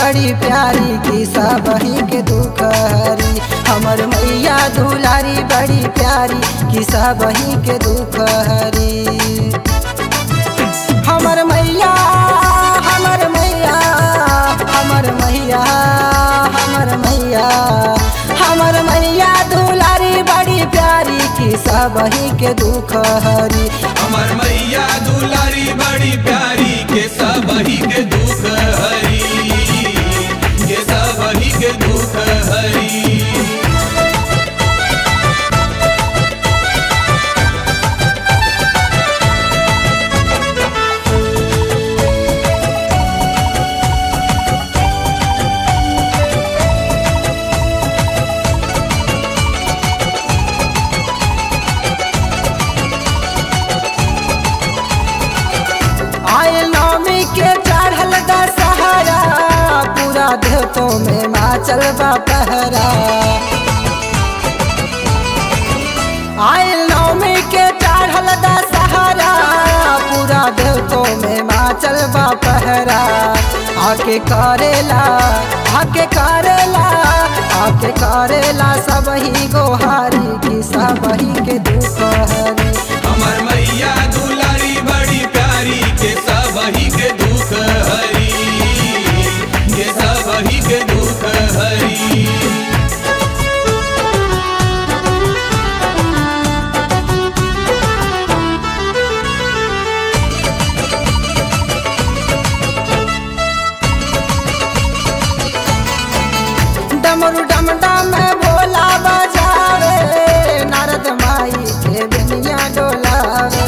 बड़ी प्यारी की सबही के दुख हरी हमर मैया दुलारी बड़ी प्यारी की सबही के दुख हरी हमर मैया हमर मैया हमर मैया हमर मैया हमर मैया दुलारी बड़ी प्यारी की सबही के दुख हरी हमर मैया दुलारी बड़ी प्यारी के सबही के दुख हरी के सबही के दुख हरी आयल नौमी के चढ़ल दशहरा पूरा देवतो में माचल बा पहरा आयल नौमी के चढ़ल दशहरा पूरा देवतो में माचल बा पहरा आके करेला आके करेला आके करेला सबही गोहारी की सबही के दुख हरी हमर मैया दुलारी बड़ी प्यारी के सबही के दुख हरी के सबही के दुख हरी डमरू डम डम भोला बजावे नारद माई के बिनिया डोलावे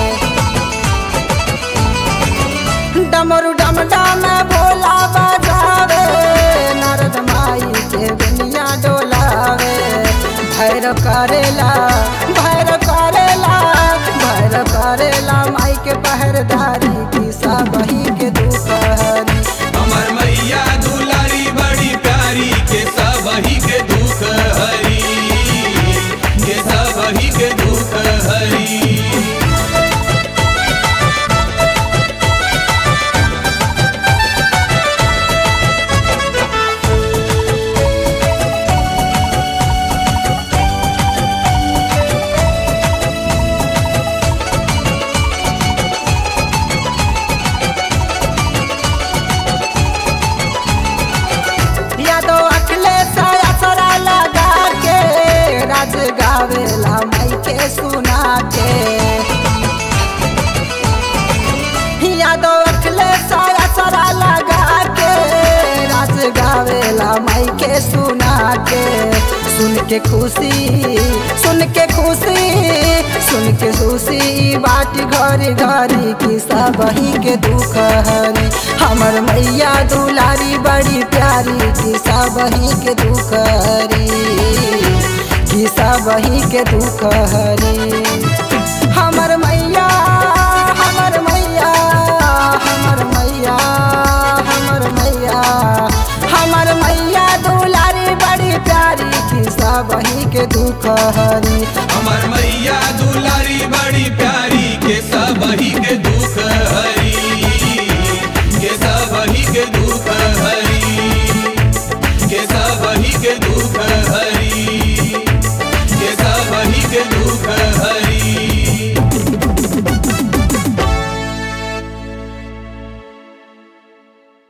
डमरू डम डम भोला बजावे नारद माई के बिनिया डोलावे भैर करेला भैर करेला भैर करेला माई के पहरदारी की सबही के दुख हरी हमर मैया दुलारी बड़ी प्यारी के सबही के दुख हरी के सबही के दुख हरी यादो अखिलेश असरा लगा के राज गावेला माई के सुना के यादो अखिलेश असरा लगा के राज गावेला माई के सुना के सुन के खुशी सुन के खुशी सुन के खुशी बाट घरी घरी की सबही के दुख हरी हमर मैया दुलारी बड़ी प्यारी की सबही के दुख हरी की सबही के दुख हरी हमर मैया हमर मैया हमर मैया हमर मैया हमर मैया दुलारी बड़ी प्यारी की सबही के दुख हरी हमर मैया दुलारी बड़ी प्यारी के सबही के